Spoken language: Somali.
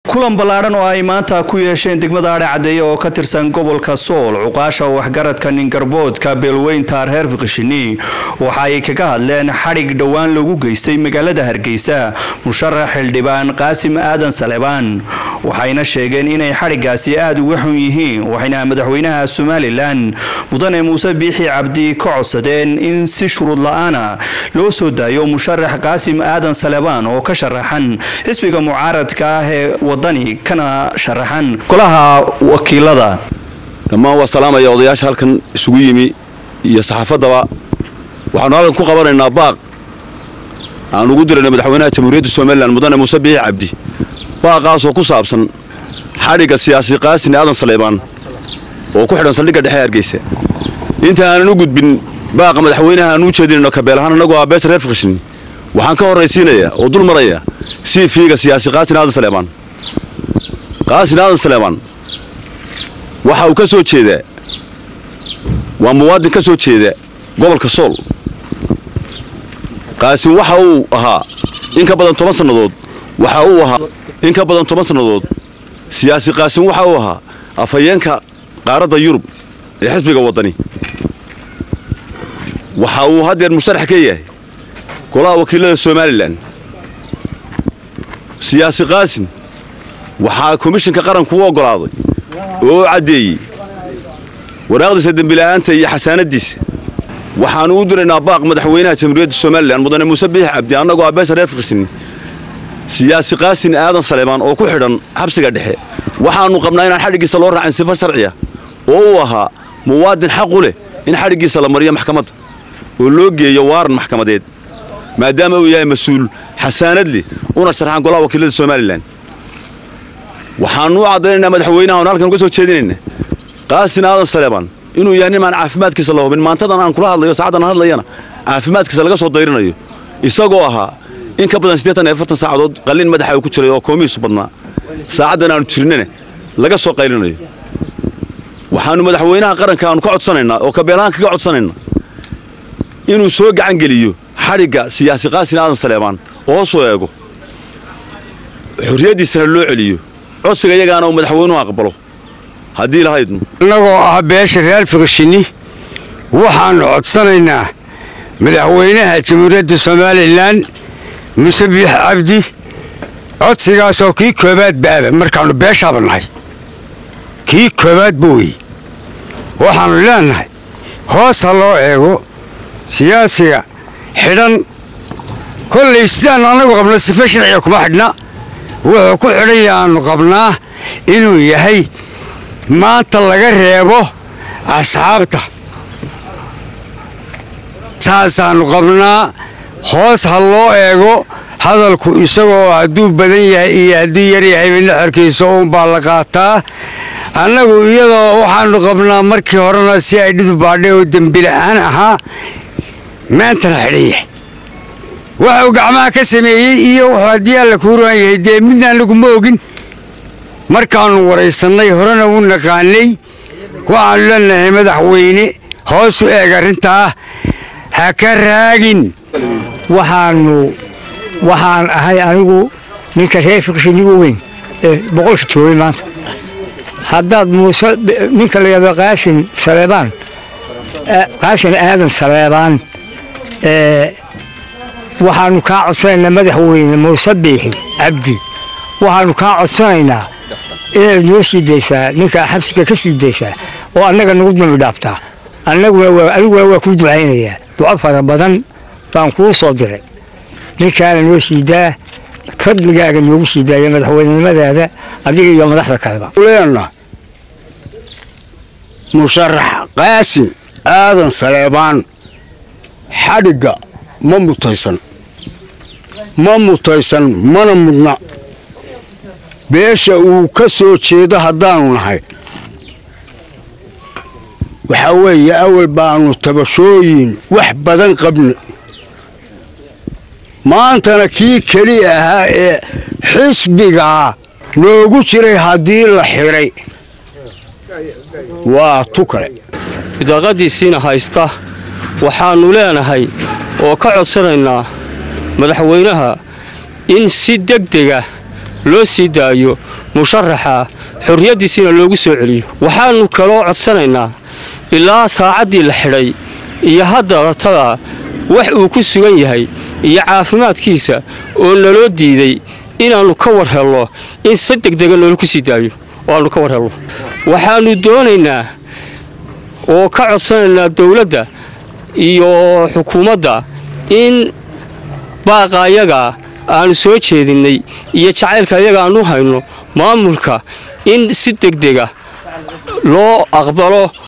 kulan ballaadhan oo ay maanta ku yeesheen degmada adhe caddeeye oo ka tirsan gobolka sool cuqaasha waxgaradka ningarboodka beelweynta reer fiqishini waxa ay kaga hadleen xadhig dhowaan lagu geystay magaalada hargeysa musharax xildhibaan qaasim aadan salebaan waxayna sheegeen inay xadhiggaasi aada uga xun yihiin waxayna madaxweynaha somalilan mudane muuse biixi cabdi ka codsadeen in si shuruud la-aana loo soo daayo musharax qaasim aadan salebaan oo ka sharaxan xisbiga mucaaradka ah ee wadani kana sharaxan golaha wakiilada dhammaan waa salaamaya odayaasha halkan isugu yimi iyo saxaafaddaba waxaanu halkan ku qabanaynaa baaq aan ugu dirayna madaxweynaha jamhuuriyadda somalilan mudane muuse biixi cabdi baaqaasoo ku saabsan xadhigga siyaasi qaasin aadan saleybaan oo ku xidhan saldhigga dhexe hargeysa inta aanan u gudbin baaqa madaxweynaha aan u jeedinayno kabeelahaan annagoo ah beesha reer fiqishin waxaan ka horraysiinayaa oo dul maraya sii fiiga siyaasi qaasin aadan saleebaan qaasin aadan saleebaan waxa uu ka soo jeedaa waa muwaadin ka soo jeeda gobolka sool qaasin waxa uu ahaa in ka badan toban sannadood waxa uu ahaa in ka badan toban sannadood siyaasi qaasin waxa uu ahaa afhayeenka qaaradda yurub ee xisbiga waddani waxa uu haddeer musharax ka yahay golaha wakiilada somalilan siyaasi qaasin waxaa komishinka qaranku u oggolaaday oo caddeeyey waraaqdiisa dembila'aanta iyo xasaanaddiisa waxaannu u diraynaa baaq madaxweynaha jamhuuriyadda somalilan mudane muuse biixi cabdi annagoo ah beesha reer fiqishin siyaasi qaasin aadan saleebaan oo ku xidhan xabsiga dhexe waxaannu qabnaa inaan xadhiggiisa loo raacin sifo sharciya oo uu ahaa muwaadin xaqu leh in xadhiggiisa la mariyo maxkamadda oo loo geeyo waaran maxkamadeed maadaama uu yahay mas-uul xasaanad leh una sharxaan golaha wakiilada somalilan waxaannu u caddaynaynaa madaxweynaha oon halkan uga soo jeedinayna qaasin aadan saleebaan inuu yahay nimaan caafimaadkiisa la hubin maantadan aan kula hadlayo saacaddan aan hadlayana caafimaadkiisa laga soo dayrinayo isagoo ahaa in ka badan siddeetan iyo afartan saacadood qalliin madaxa uu ku jiray oo koomihiisu badnaa saacaddan aanu jirnana laga soo qaylinayo waxaannu madaxweynaha qaranka aanu ka codsanaynaa oo kabeelahaan kaga codsanaynaa inuu soo gacan geliyo xadhigga siyaasi qaasin aadan saleebaan oo hoosuu eego xorriyaddiisana loo celiyo codsiga iyagaana uu madaxweynuhu aqbalo haddii lahaydnu annagoo ah beesha reer fiqishini waxaannu codsanaynaa madaxweynaha jamhuuriyadda somalilan muuse biix cabdi codsigaasoo kii koobaad baaba markaannu beeshaaba nahay kii koobaad ba wey waxaannu leenahay hoos ha loo eego siyaasiga xidhan kollay sidaannu annagu qabno sife sharciga kuma xidhna wuxuu ku xidhan yahaannu qabnaa inuu yahay maanta laga reebo asxaabta saasaannu qabnaa hoos ha loo eego hadalku isagoo hadduu badan yahay iyo hadduu yar yahayba naxorkiisa uunbaa la qaataa annagu iyadoo waxaannu qabnaa markii horena si ay dhidu baadhay oo dembila'aan ahaa maantana xidhan yahay waxuu gacmaha ka sameeyey iyo wuxuu haddii alla kuu ruan yahay dee midna annagu ma ogin markaannu waraysannay horena u naqaanay waxaannu leenahay madaxweyne hoos u eeg arrintaa ha ka raagin waxaannu waxaan ahay anigu ninka reer fiqshinigu weyn ee boqolka joogay maanta haddaad muuse ninka la yidhahdo qaasin saleebaan qaasin aadan saleebaan waxaannu kaa codsanaynaa madaxweyne muuse biixi cabdi waxaannu kaa codsanaynaa inaad noo sii daysaa ninkaa xabsiga ka sii daysaa oo annaga nagu dambi dhaabtaa annaguna adiguna waa kuu ducaynayaa duco fara badan baan kuu soo diray ninkaana noo siidaa fadligaaga noogu sii daaya madaxweynenimadaada adiga iyo madaxda kaleba leenna musharax qaasin aadan saleebaan xadhigga ma mutaysan ma mutaysan mana mudna beesha uu ka soo jeedo haddaanu nahay waxaa weeye awal baanu tabashooyin wax badan qabna maantana kii keliya ahaa ee xisbigaa noogu jiray haddii la xidhay waa tu kale bidaaqadiisiina haysta waxaannu leenahay oo ka codsanaynaa madaxweynaha in si degdega loo sii daayo musharaxa xorriyaddiisiina loogu soo celiyo waxaannu kaloo codsanaynaa ilaa saacaddii la xidhay iyo hadda ratada wax uu ku sugan yahay iyo caafimaadkiisa oo naloo diiday inaannu ka war helno in si degdega noola ku sii daayo oo aannu ka war helno waxaannu doonaynaa oo ka codsanaynaa dawladda iyo xukuumadda in baaqa ayagaa aannu soo jeedinnay iyo jacaylka ayaga aannu hayno maamulka in si degdega loo aqbalo